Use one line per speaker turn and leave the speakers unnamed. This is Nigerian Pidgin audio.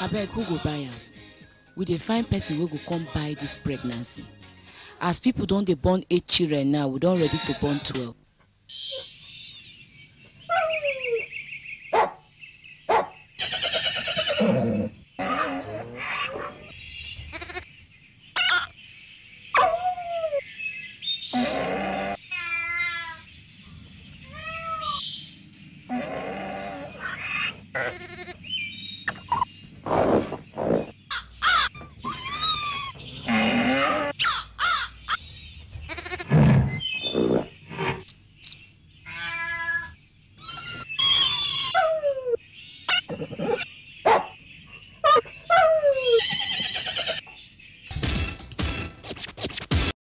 abeg who go buy am we dey find person wey go come buy dis pregnancy as people don dey born eight children now we don ready to born twelve.